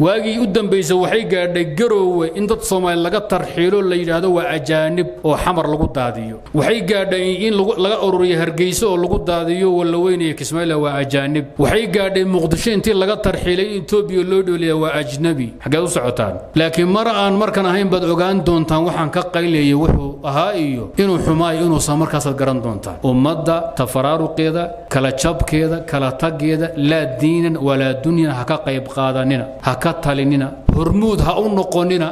waagii u dambaysa waxay gaadhay garoowe in dad soomaali laga tarxiilo la yidhaahdo waa ajaanib oo xamar lagu daadiyo waxay gaadhay in laga ururiyo hargeyso oo lagu daadiyo wallaweynaya kismaayila waa ajaanib waxay gaadhay muqdisho intii laga tarxiilay in etoobiya loo dhooliya waa ajnabi xaggeed u socotaan laakiin mar aan markan ahayn baad ogaan doontaan waxaan ka qaylayay wuxuu ahaa iyo inuu xumaayo inuusan markaasaad garan doontaan ummadda tafaraaruqeeda kala jabkeeda kala taggeeda laa diinan walaa dunyan ha ka qayb qaadanina ha ka talinina hormuud ha u noqonina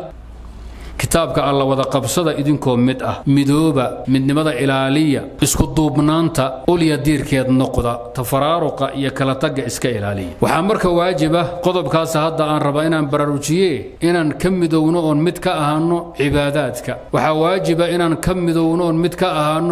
kitaabka alla wada qabsada idinkoo mid ah midooba midnimada ilaaliya isku duubnaanta ulya diirkeed noqda tafaraaruqa iyo kala tagga iska ilaaliya waxaa marka waajiba qodobkaas hadda aan rabaa inaan baraarujiye inaan ka midowno oon mid ka ahaano cibaadaadka waxaa waajiba inaan ka midowno oon mid ka ahaano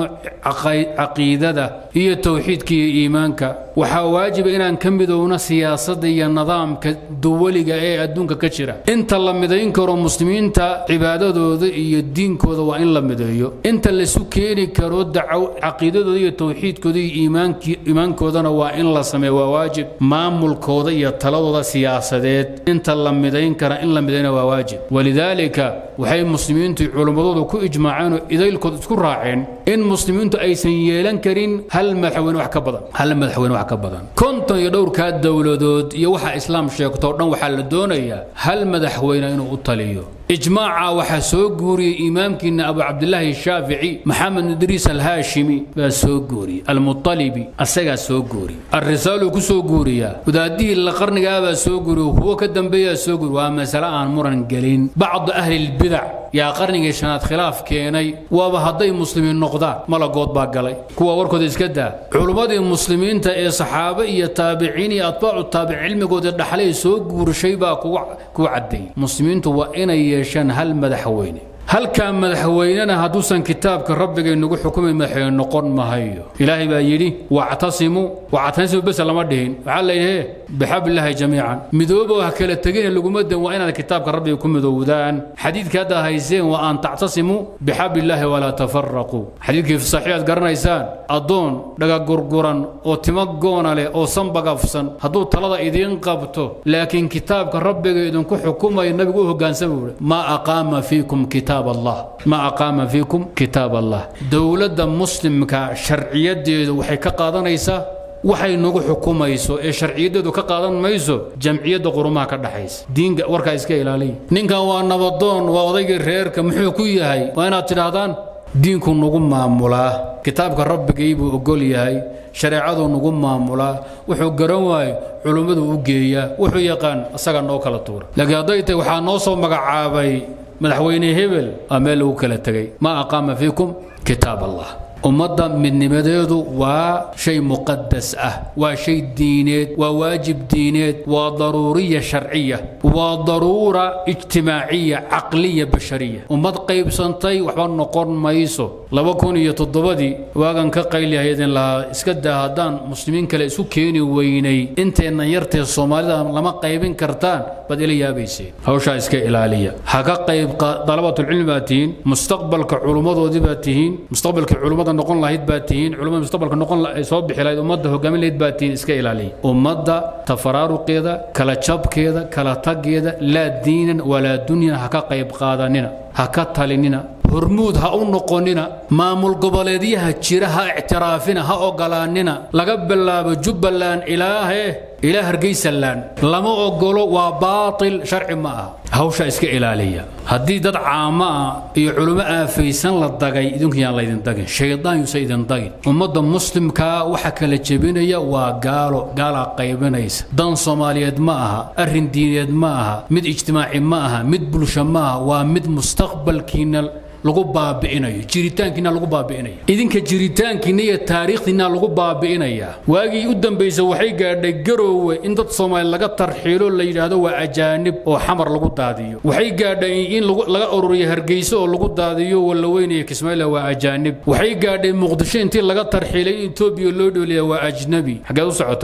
caqiidada iyo towxiidka iyo iimaanka waxaa waajiba inaan ka midowno siyaasadda iyo nidaamka duwaliga ee adduunka ka jira inta la midayn karo muslimiinta cibaadadooda iyo diinkooda waa in la mideeyo inta laisu keeni karo dacow caqiidadooda iyo towxiidkooda iyo iimaankoodana waa in la sameeyo waa waajib maamulkooda iyo taladooda siyaasadeed inta la midayn kara in la midayna waa waajib walidaalika waxay muslimiintu culimmadoodu ku ijmaaceen oo idaylkood isku raaceen in muslimiintu aysan yeelan karin hal madaxweyne wax ka badan hal madaxweyne wax ka badan konton iyo dhowrkaa dowladood iyo waxa islaam sheegto o dhan waxaa la doonayaa hal madaxweyne inuu u taliyo ijmaaca waxaa soo guuriyey imaamkiina abu cabdilaahi shaafici maxamed idriis alhaashimi baa soo guuriyey almualibi asagaa soo guuriyey alrisaaluu ku soo guuriyaa wadaadihii la qarnigaabaa soo guuriy kuwo ka dambeeyaa soo guuriy waa masale aan muran gelin bacdu ahli lbidac yaa qarnigii shanaad khilaaf keenay waaba hadday muslimiin noqdaan malagood baa galay kuwa warkooda iska daa culummadii muslimiinta ee saxaabe iyo taabiciin iyo atbaacu taabic cilmigooda dhaxlay soo guurshay baa kugu caddeeyey muslimiintu waa inay yeeshaan hal madaxweyne halkaa madaxweynena hadduusan kitaabka rabbigay nagu xukumay madaxweyne noqon mahayo ilaahay baa yidhi wactasimu wactasimu bes lama dhihin waxaa la yidhi bixablillaahi jamiican midoobo ha kala tegina laguma dan waa inaad kitaabka rabbiga ku midoowdaan xadiidka hadda hayseen waa an tactasimuu bixablillaahi walaa tafaraquu xadiidkii saxiixaad garanaysaan addoon dhagagurguran oo timo goona leh oo sanbagafsan hadduu talada idiin qabto laakiin kitaabka rabbiga idinku xukumayo nabigu u hogaansama buuhi maa aqaama fiikum kitaab allah ma aqaama fiikum kitaab allah dowladda muslimka sharciyadeedu waxay ka qaadanaysaa waxay nagu xukumayso ee sharciyadeedu ka qaadan mayso jamciyadda qurumaha ka dhaxaysa diinka warkaa iska ilaaliya ninkan waa nabadoon waa odaygii reerka muxuu ku yahay waa inaad tidhaahdaan diinku nagu maamulaa kitaabka rabbigay buu ogol yahay shareecaduu nagu maamulaa wuxuu garan waayo culummadu u geeyaa wuxuu yaqaan asaga noo kala tuura laakiin hadday tahay waxaa noo soo magacaabay madaxweyne hebel aa meel lagu kala tegay maa aqaama fiikum kitaab allah ummadda midnimadeedu waa shay muqadas ah waa shay diineed waa waajib diineed waa daruuriya sharciya waa daruura ijtimaaciya caqliya bashariya ummad qaybsantay waxba noqon mayso laba kun iyo toddobadii waagan ka qaylihay idin lahaa iska daa haddaan muslimiin kale isu keeni weynay inteennan yartee soomaalida lama qaybin kartaan baad ila yaabayseen hawshaa iska ilaaliya ha ka qayb dalabatulcilmi baad tihiin mustaqbalka culummadoodii baad tihiin mustaqbalka culummada noqon lahayd baad tihiin culummada mustaqbalka noqon soo bixi lahayd ummadda hogaamin lahayd baad tihiin iska ilaaliya ummadda tafaraaruqeeda kala jabkeeda kala taggeeda laa diinan walaa dunyan ha ka qayb qaadanina ha ka talinina hormuud ha u noqonina maamul goboleedyaha jira ha ictiraafina ha ogolaanina laga bilaabo jubbaland ilaahe ilaa hargeysaland lama ogolo waa baatil sharci ma aha hawsha iska ilaaliya haddii dad caamo ah iyo culummo aafaysan la dagay idinku yaan laydin dagin shaydaan yuusa idin dagin ummadda muslimkaa waxa kala jebinaya waa gaalo gaalaa qaybinaysa dan soomaaliyeed ma aha arrin diineed ma aha mid ijtimaaci ma aha mid bulsho ma aha waa mid mustaqbalkiina lagu baabi'inayo jiritaankiina lagu baabi'inaya idinka jiritaankiina iyo taariikhdiina lagu baabi'inaya waagii u dambaysa waxay gaadhay garoowe in dad soomaali laga tarxiilo la yidhaahdo waa ajaanib oo xamar lagu daadiyo waxay gaadhay in laga ururiyo hargeyso oo lagu daadiyo wallaweynaya kismaayila waa ajaanib waxay gaadhay muqdisho intii laga tarxiilay in etoobiya loo dhooliya waa ajnabi xaggeed u socotaan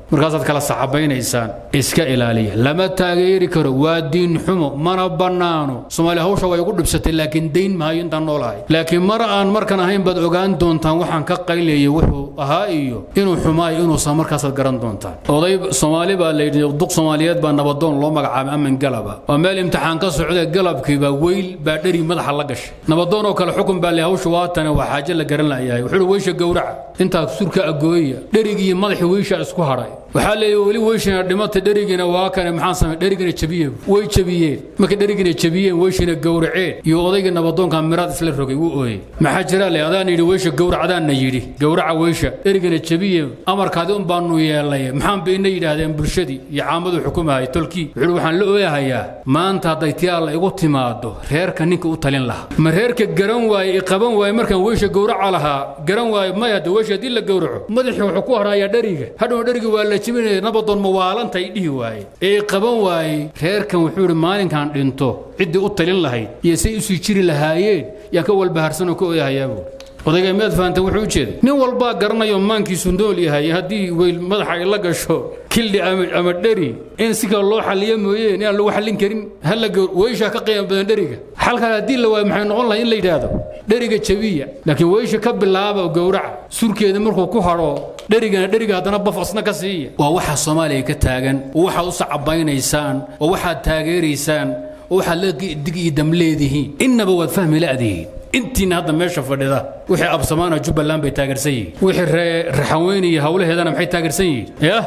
markaasaad kala saxabaynaysaan iska ilaaliya lama taageeri karo waa diin xumo mana bannaano soomaaliya hawsha way ugu dhibsatay laakiin dayn maayo intaan noolahay laakiin mar aan markan ahayn baad ogaan doontaan waxaan ka qaylayay wuxuu ahaa iyo inuu xumaayo inuusan markaasaad garan doontaan oday soomaali baa layidhi duq soomaaliyeed baa nabadoon loo magacaabay amin galaba waa meel imtixaan ka socda galabkiiba weyl baa dheri madaxa la gashay nabadoon oo kale xukun baa le hawsha waatane waa xaaje la garan layahay wuxuu weysha gowraca intaa surka agooya dherigii madaxii weysha isku hadhay waxaa leeyahy weli weyshina dhimata dherigiina waa kane maxaan samay dherigina jabiye way jabiyeen markay dherigina jabiyeen weyshina gowraceen iyo odaygii nabadoonka miraad isla rogay wuu ooyey maxaa jira le adaan yidhi weysha gowracdaanna yidhi gowraca weysha dherigina jabiye amarkaadi un baanu yeelay maxaan bayna yidhaahdeen bulshadii iyo caamadu xukumahay tolkii wuxuu waxaan la ooyahayaa maanta hadday tii alla igu timaado reerka ninka u talin lahaa ma reerka garan waaye i qaban waaye markaan weysha gowraca lahaa garan waaye may hadda weysha haddii la gowraco madaxii wuxuu ku harayaa dheriga hadhow dheriga waa la jibinaya nabadoon mawaalanta ay dhihi waaye ee qaban waayey reerkan wuxuu yidhi maalinkan dhinto ciddii u talin lahayd iyo say usii jiri lahaayeen yaan ka walbaharsanoo ka ooyahayaa buuri odayga miyaad fahanteen wuxuu u jeeday nin walbaa garanayo maankiisu nool yahay haddii weyl madaxa ay la gasho kildhi ama dheri in si kale loo xalliyo mooyeen inaan lagu xallin karin halla weyshaa ka qiimo badan dheriga xalkaas haddii la waayo maxay noqon lahay in la yidhaahdo dheriga jabiya laakiin weysha ka bilaaba gowraca surkeeda markuu ku hadho dherigana dheriga haddana baf asna ka siiya waa waxaa soomaaliya ka taagan oo waxaad u sacabaynaysaan oo waxaad taageeraysaan oo waxaad la dig iyo dam leedihiin innaba waad fahmi la'dihiin intiina hadda meesha fadhida wixii absamaana jubbaland bay taageersan yihiin wixii raxanweyne iyo hawlaheedana maxay taageersan yihiin yah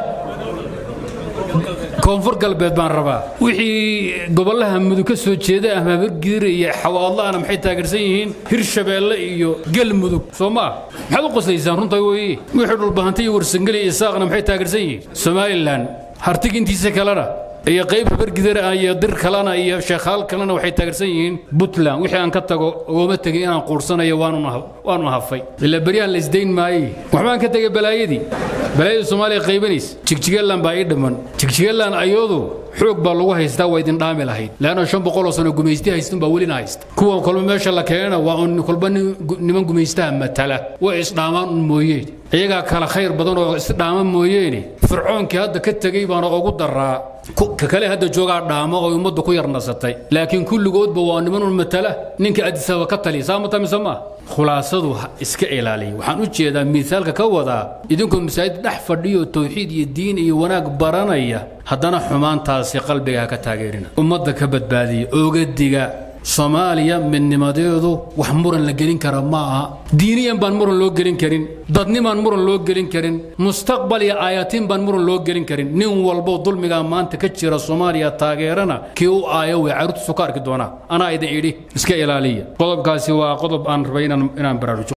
koonfur galbeed baan rabaa wixii gobollaha mudug ka soo jeeda ama habargidir iyo xawaadla'ana maxay taageersan yihiin hirshabeelle iyo galmudug soo ma ah maxaad u qoslaysaan runta weeye wixii dhulbahanta iyo warsangeli iyo saaqna maxay taageersan yihiin somalilan hartig intiisa kalena iyo qayb habargidar iyo dir kalena iyo sheekhaal kalena waxay taageersan yihiin puntland wixii aan ka tago ooma tegin inaan quursanayo waanu hafay ilaa beryahan la isdayn maaye waxbaan ka tegay balaayadii balaayada soomaaliya qaybanaysa jigjigaland baa ii dhiman jigjigaland ayadu xoog baa lagu haystaa waa idin dhaami lahayd leanna shan boqoloo sano gumaysti haystun baa welina haysta kuwa kolba meesha la keenana waa un kolba niman gumaystaha matala way isdhaamaan un mooyeen iyagaa kala khayr badan oo isdhaama mooyeene fircoonkii hadda ka tegey baana ugu daraa ka kale hadda joogaa dhaamo oo ummaddu ku yarnasatay laakiin kulligoodba waa niman un matala ninka adisaba ka taliya saa mata mise maa khulaasadu iska ilaaliya waxaan u jeedaa miisaalka ka wadaa idinkoo masaajid dhex fadhiyo tawxiid iyo diin iyo wanaag baranaya haddana xumaantaasi qalbiga ha ka taageerina ummadda ka badbaadiya ogadiga soomaaliya midnimadeedu wax muran la gelin kara ma aha diiniyan baan muran loo gelin karin dadnimaan muran loo gelin karin mustaqbal iyo aayatiin baan muran loo gelin karin nin walbo dulmigaa maanta ka jira soomaaliya taageerana kii u aayo way carruurtiisu ka arki doonaa anaa idin idhi iska ilaaliya qodobkaasi waa qodob aan rabay inaan baraarujo